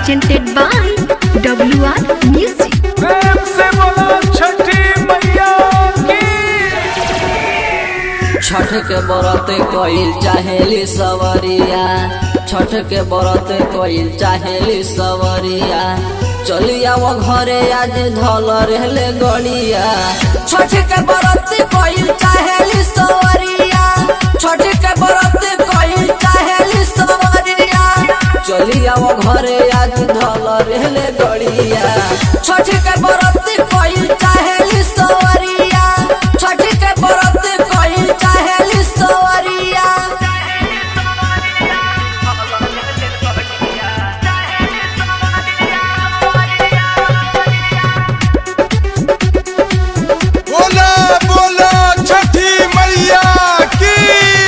presented by WR Music. प्रेम से बोलो छठी मैया की छठ के बरत कइल चाहेली सवरिया छठ के बरत कइल चाहेली सवरिया चलिया वो घरे आज धल रहले गड़िया छठ के बरत कइल चाहेली सवरिया छठ के बरत कइल चाहेली सवरिया चलिया वो घरे आज धल रहले गड़िया छठ के बरत कइल चाहेली सवरिया छठ के बरत कइल चाहेली सवरिया बोला बोला छठी मैया की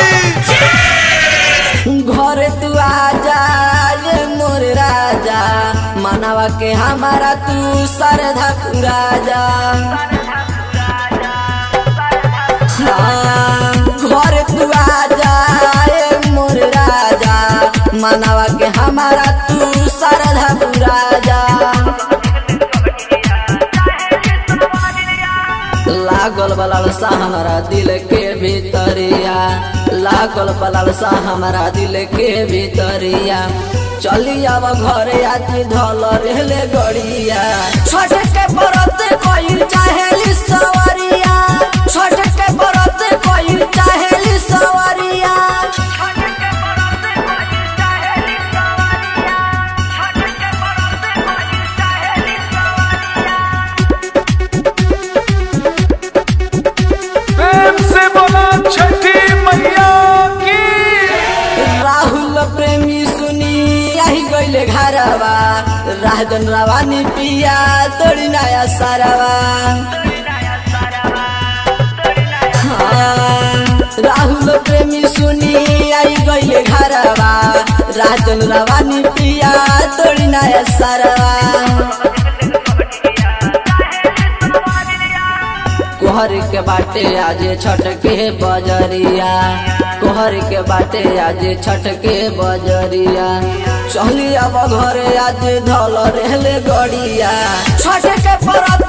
घर तू आजा ये मोर राजा मानवा के हमारा तू सरधा राजा हाँ, घर तू आजा ये मोर राजा मानवा के हमारा तू सरधा राजा लागल बलाल सा हमारा दिल के भीतरिया लागल बलाल सा हमारा दिल के भीतरिया चली आव घरे आज धल रहले गड़िया छठ के बरत कइल चाहेली सवरिया छठ के बरत कइल चाहेली सवरिया प्रेम से बोलो छठी मैया की राहुल प्रेमी सुनी आही गईले घरवा राजन रवानी पिया तोड़ी नया सारवा हाँ, राहुल प्रेमी सुनी आई गईले घरवा राजन रवानी पिया तोड़ी नया सारवा कोहर के बाटे आज छठ के बजरिया कोहर के बाटे आज छठ के बजरिया चली अब घरे आज धल रहले गड़िया छठ के परत